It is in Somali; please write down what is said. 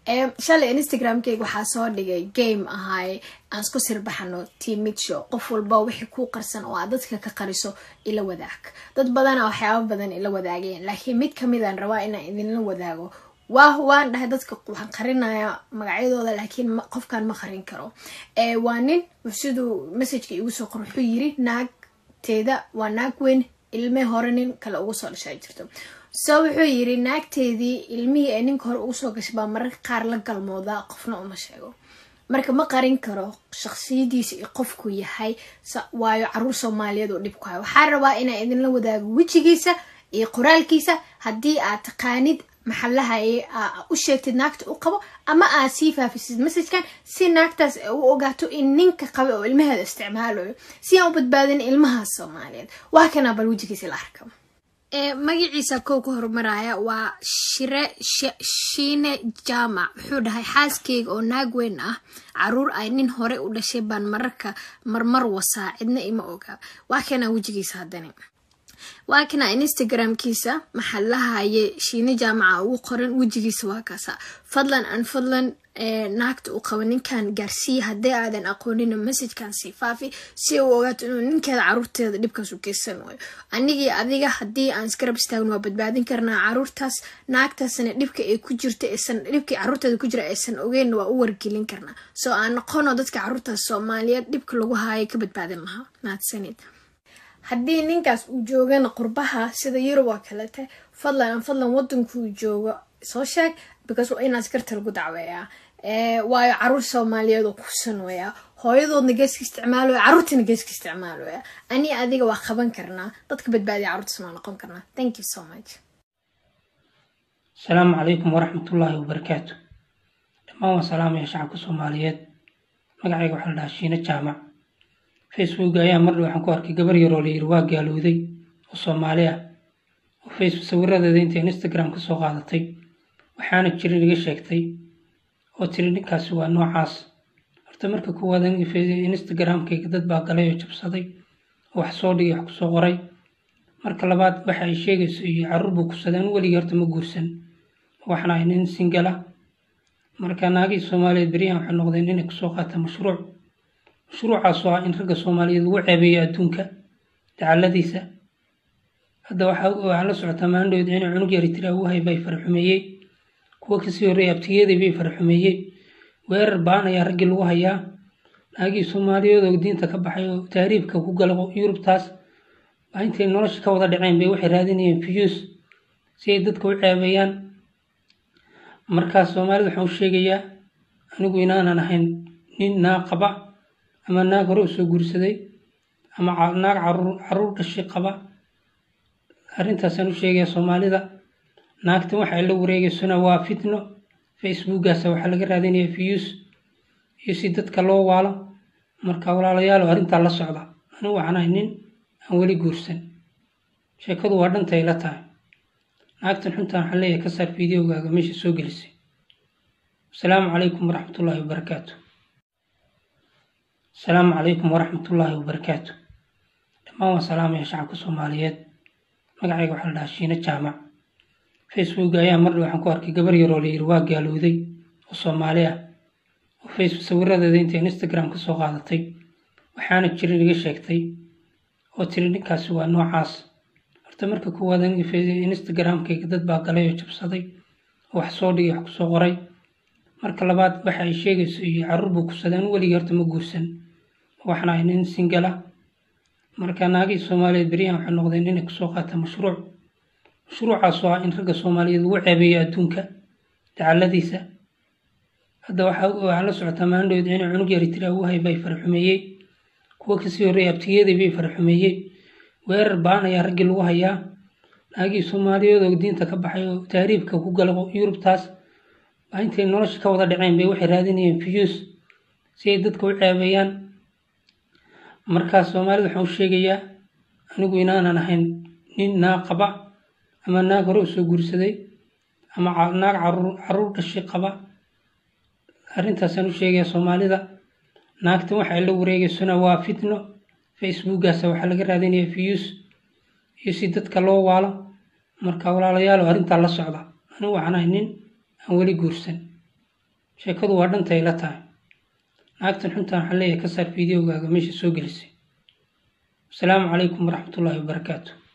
shalay instagramkeyga waxaa soo dhigay game ahaay aan isku sirbaxano timid show qof walba wixii kuu qarsan oo aad dadka ka qariso ila wadaag dad badana waxyaaba badan ila wadaageen laakiin mid kamidaan rabaa inaan idinla wadaago waa waan dhahay dadka waxaan qarinayaa magacyadooda laakiin qofkan ma qarin karo waa nin siduu messageka igu soo qor wuxuu yiri naagteeda waa naag weyn ilme hore nin kale ugu soo dhashaa jirto so wuxuu yiri naagteedii ilmihii ay ninka hore ugu soo gashay baa mararka qaar la galmoodaa qofna uma sheego marka ma qarin karo shaqsiyadiisa iyo qofku yahay waayo caruur soomaaliyeed oo dhib ku hay waxaa rabaa inaa idinla wadaago wejigiisa iyo qoraalkiisa haddii aad taqaanid maxalaha u sheegtid naagta u qabo ama aad sii faafisid messajkan si naagtaas u ogaato in ninka qaba oo ilmaheeda isticmaalayo si aan u badbaadin ilmaha soomaaliyeed waa kana bal wejigiisa la arka magaciisa kow ka horumaraya waa shire shiine jaamac wuxuu dhahay xaaskeyga oo naag weyn ah caruur ay nin hore u dhashay baan mararka marmar wasaa cidna ima ogaa waa kana wejigiisa haddani waa kana instagramkiisa maxalahaye shiine jaamaca ugu qoran wejigiisa waa kaasa fadlan an fadlan naagta uu qabo ninkan gaarsiiya haddii aadan aqoonina messajkan sii faafi si uu ogaato inuu ninkeeda caruurteeda dhibkaas u geysan waayo anigii adiga haddii aan isgarab istaagno waa badbaadin karnaa caruurtaas naagtaasna dhibka ay ku jirta aysan dhibkii caruurteeda ku jira aysan ogeyn waa u wargelin karnaa soo aan noqono dadka caruurtaas soomaaliyeed dhibka lagu haaya ka badbaadin lahaa mahadsanid haddii ninkaas uu joogana qurbaha sida yurub oo kalete fadlan fadlan wadankuu joogo soo sheeg because waa inaa askarta lagu dacweeyaa waayo caruur soomaaliyeed oo kusan weyaa hooyadoodna geeska isticmaaloya caruurtana geeska isticmaaloya ani adiga waa qaban karnaa dadka badbaadiya carruurtaasna waa noqon karnaa thank you so much asalaamu calaykum waraxmatullaahi wabarakaatu dhammaan waan salaamaya shacabka soomaaliyeed magacayga waxaa la dhahaa shiine jaamac facebook ayaa mardhow waxaan ku arkay gabar yaroo la yiri waa gaalowday oo soomaali ah oo facebook sawiradeeda intay instagram ka soo qaadatay waxaana jirin iga sheegtay oo tiri ninkaasi waa noocaas horta marka kuwaad instagramkayga dad baa galay oo jabsaday oo wax soo dhigay wax kusoo qoray marka labaad waxa ay sheegayso iyo caruur buu kusaday anu weligii horta ma guursan waxna ay nin singala marka naagihii soomaaliyeed beryahan waxay noqdeen inay kusoo qaata mashruuc mashruucaas oo ah in ragga soomaaliyeed lagu ceebeeyo adduunka dacaladiisa hadda waxaa la socotaa maandhood inay cunug yari tiri awuhay bay faraxumeeyey kuwa kasii horreeyay abtigeedii bay faraxumeeyey weerar baan ayaa raggii lagu hayaa naagihii soomaaliyeed oo diinta ka baxay oo taariibka ku gala yurubtaas baa intay nolosha ka wada dhaceen bay waxay raadinayeen fiyuus si ay dadka u ceebeeyaan markaas soomaalida waxaan u sheegayaa anigu inaanan ahayn nin naag qaba ama naag hore u soo guursaday ama naag caruur dhashay qaba arrintaasaan u sheegayaa soomaalida naagtan waxa ay la wareegaysona waa fitno facebookaasa waxaa laga raadinaya views iyo si dadka loo waalo marka walaalayaalo arrintaa la socda anigu waxaan ahay nin aan weli guursan sheekadu waa dhantay la tahay naagtan xuntaan waxaan leeyahay ka saar fideogaaga meesha soo gelisay asalaamu calaykum waraxmatullaahi wabarakaatu asalaamu calaykum waraxmatullaahi wabarakaatu dhammaan waan salaamaya shacabka soomaaliyeed magacayga waxaa la dhahaa shiine jaamac facebook ayaa mardhow waxaan ku arkay gabar yaroo la yiri waa gaalowday oo soomaali ah oo facebook sawiradeeda intay instagram ka soo qaadatay waxaana jirin iga sheegtay oo tiri ninkaasi waa noocaas horta marka kuwaad instagramkayga dad baa galay oo jabsaday oo wax soo dhigay wax kusoo qoray marka labaad waxa ay sheegayso iyo caruur buu kusaday anu weligii horta ma guursan waxna ay nin singala marka naagihii soomaaliyeed beryahan waxay noqdeen inay kusoo qaata mashruuc mashruucaas oo ah in ragga soomaaliyeed lagu ceebeeyo adduunka dacaladiisa hadda waxaa la socotaa maandhood inay cunug yari tiri awuhay bay faraxumeeyey kuwa kasii horreeyay abtigeedii bay faraxumeeyey weerar baan ayaa raggii lagu hayaa naagihii soomaaliyeed oo diinta ka baxay oo taariibka ku gala yurubtaas baa intay nolosha ka wada dhaceen bay waxay raadinayeen views si ay dadka u ceebeeyaan markaas soomaalida waxaan u sheegayaa anigu inaanan ahayn nin naag qaba ama naag hore u soo guursaday ama naag caruur dhashay qaba arrintaasaan u sheegayaa soomaalida naagtan waxa ay la wareegaysona waa fitno facebookaasa waxaa laga raadinaya views iyo si dadka loo waalo marka walaalayaalo arrintaa la socda anigu waxaan ahay nin aan weli guursan sheekadu waa dhantay la tahay naagtan xuntaan waxaan leeyahay ka saar fideogaaga meesha soo gelisay asalaamu calaykum waraxmatullaahi wabarakaatu